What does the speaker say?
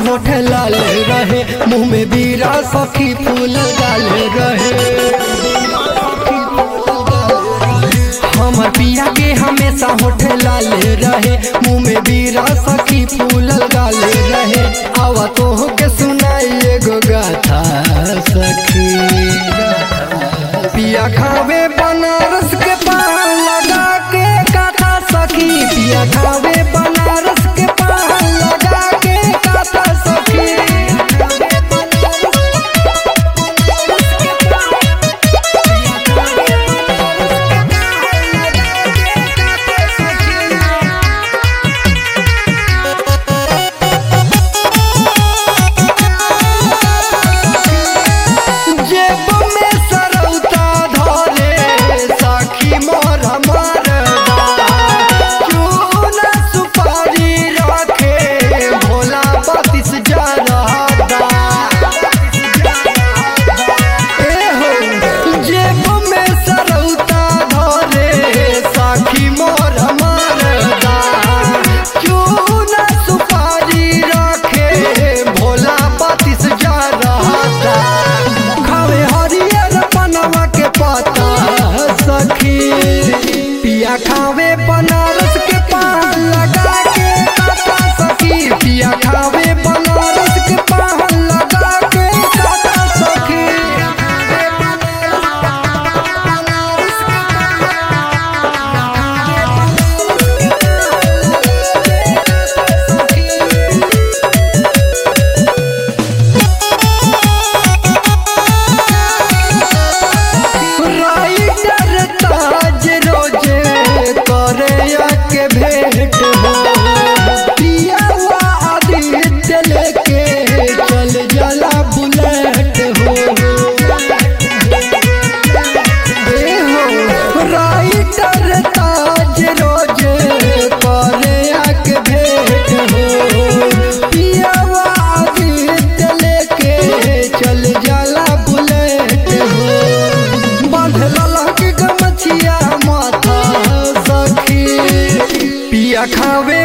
होठ लाल रहे मुंह में बीरा सखी फूल डाल रहे हमर पिया के हमेशा होठ लाल रहे मुंह में बीरा सखी फूल डाल रहे आवा तो के सुनाई एगो गाथा सखी पिया खावे बनारस के पान लगा के काथा सखी पिया खावे बनारस के पान लगा के काथा सखी जेब में सरौता धरे सखी मोर मरदा चूना सुपारी रखे भोला बत्तीस जरदा ए हो जेब में सरौता धरे सखी मोर मरदा चूना सुपारी रखे भोला बत्तीस जरदा खावे हरियर पनवा के पता सखी पिया खावे बनारस के पान लगा के काटा सखी पिया खावे बनारस के पान लगा के काटा सखी राइडर ताज रोजे करे के भेंट हो पियावा आदित्य लेके चल जला बुलेट हो ए हो राइडर ताज रोजे करे के भेंट हो पियावा आदित्य लेके चल जला बुलेट हो बांधल के गमछिया माथा सखी पिया खावे